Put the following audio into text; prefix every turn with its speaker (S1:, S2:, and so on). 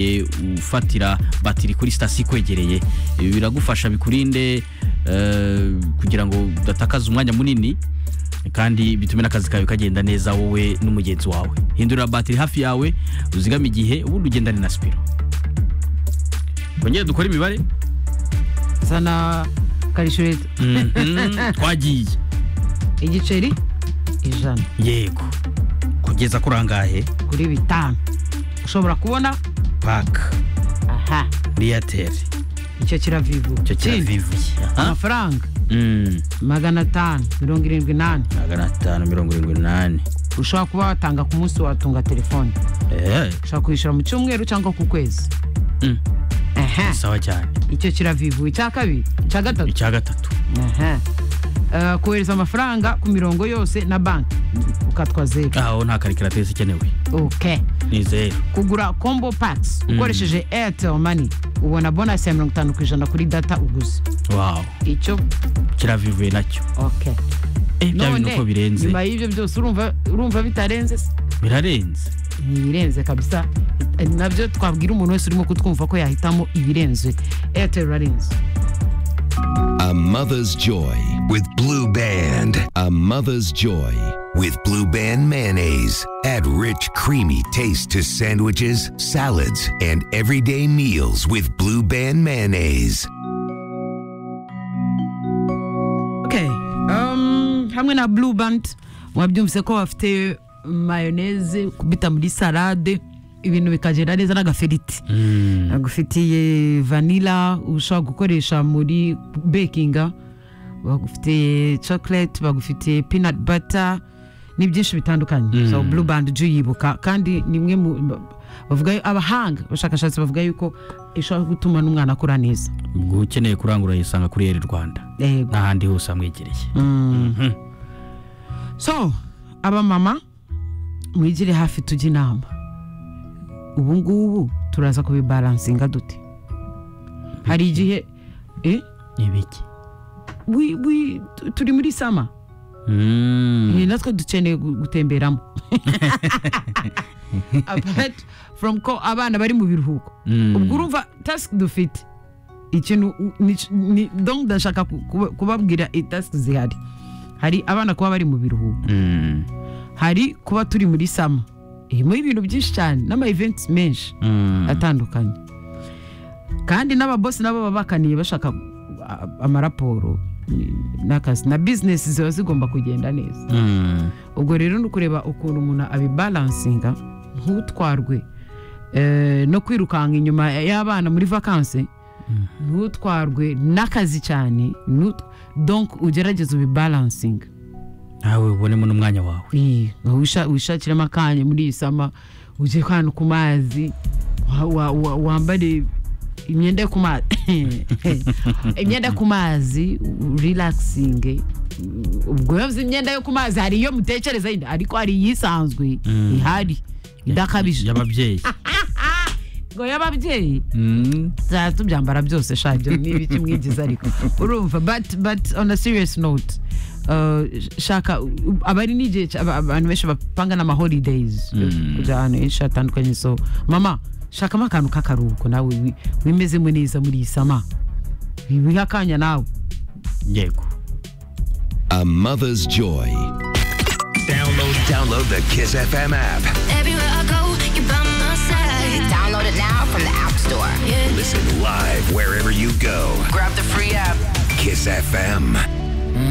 S1: e, ufatira batiri kuri sitasiyo ikwegereye ibi biragufasha bikurinde eh, kugira ngo udatakaza umwanya munini kandi bitume n'akazi kawe kagenda neza wowe n'umugenzi wawe hindurira batiri hafi yawe uzigame igihe ubundi ugendane na sipiro bongere dukore imibare
S2: zana karishureti
S1: Mhm, twagiye
S2: igiceri ijana
S1: yego kugeza kuri angahe
S2: kuri bitanu ushobora kubona
S1: paka
S2: aha
S1: eyateri
S2: icyo kiravivu
S1: icyo
S2: Ikindi,
S1: kiravivuye aha
S2: amafaranga
S1: Mm,
S2: magana atanu mirongo irindwi n'ane
S1: magana atanu mirongo irindwi n'umunani
S2: ushobora kuba watanga ku munsi watunga telefone
S1: Eh,
S2: ushobora kuyishyura mu cyumweru cyangwa ku kwezi
S1: mm,
S2: aha
S1: sawa cyane
S2: icyo kiravivu icya kabiri icya gatatu
S1: icya gatatu
S2: aha Eh, kohereza amafaranga ku mirongo yose na banki ukatwa zeru
S1: aho nta karikiratirise ikenewe
S2: ok
S1: ni zeru
S2: kugura combo packs ukoresheje airtel money ubona bonasi ya mirongo itanu ku ijana kuri data uguze
S1: wawu
S2: icyo
S1: kiravivuye nacyo
S2: ok
S1: Eh, bya bintu uko birenze
S2: nyuma y'ibyo byose urumva urumva bitarenze se?
S1: birarenze
S2: ntibirenze kabisa Eh, nabyo twabwira umuntu wese urimo kutwumva ko yahitamo ibirenze airtel irarenze
S3: A Mother's Joy with Blue Band. A Mother's Joy with Blue Band mayonnaise. Add rich, creamy taste to sandwiches, salads, and everyday meals with Blue Band mayonnaise.
S2: okay um, hamwe na blue band mwabyumvise ko bafite mayoneze kubita muri salade ibintu bikagenda neza n'agaferiti bagufitiye vanila ushobora gukoresha muri bekinga bagufitiye chocolate bagufitiye peanut butter ni byinshi bitandukanye so blue band ujye uyibuka kandi ni imwe mu bavuga abahanga abashakashatsi bavuga yuko ishobora gutuma n'umwana akura neza
S1: ubwo ukeneye kurangura yisanga kuri eri rwanda
S2: yego
S1: n'ahandi hose amwegereye
S2: so abamama mwigire hafi tujye inama ubu ngubu turaza kubibaransinga dute hari igihe eh,
S1: ni ibiki
S2: wi- wi- tu- turi muri sama
S1: Mm,
S2: Eh, natwe dukeneye gu- gutemberamo Apart from ko abana bari mu biruhuko
S1: Mm.
S2: ubwo urumva task dufite ikintu ni- ni- donc ndashaka ku- kuba- kubabwira task zihari hari abana kuba bari mu biruhuko
S1: mm,
S2: hari kuba turi muri sama irimo ibintu byinshi cyane n'ama events menshi
S1: mm.
S2: atandukanye kandi n'ababosi nabo baba bakaniye bashaka a- amaraporo ni- n'akazi na bizinesi ziba zigomba kugenda neza
S1: Mm,
S2: ubwo rero ni ukureba ukuntu umuntu abibalansinga ntutwarwe eh, no kwirukanka inyuma y'abana muri vakansi ntutwarwe n'akazi cyane ntu- donc ugerageze ubibalansinga
S1: nawe ubonemo n'umwanya wawe
S2: Iyi, wisha- wishakiremo akanya muri iyi sama ujye ahantu ku mazi wa- wa- wa- wambare imyenda yo ku mazi imyenda yo ku mazi relaxing ubwo yavuze imyenda yo ku mazi hari iyo mutekereza yindi ariko hari iyisanzwe ihari idakabije
S1: y'ababyeyi
S2: ngo y'ababyeyi
S1: Mm,
S2: za tubyambara byose sha ibyo ni ibiki mwigize ariko urumva but but on a serious note uh, shaka u- aba ari n'igihe cya- aba- abantu benshi bapanga n'ama holidays kujya ahantu henshi hatandukanye so mama shakamo akantu k'akaruhuko nawe wi- wimezemo neza muri iyi sama wiha akanya nawe
S1: yego
S3: A Mother's Joy. Download, download the Kiss FM app.
S4: Everywhere I go, you're by my side.
S5: Download it now from the App Store.
S4: Yeah.
S3: Listen live wherever you go.
S5: Grab the free app.
S3: Kiss FM.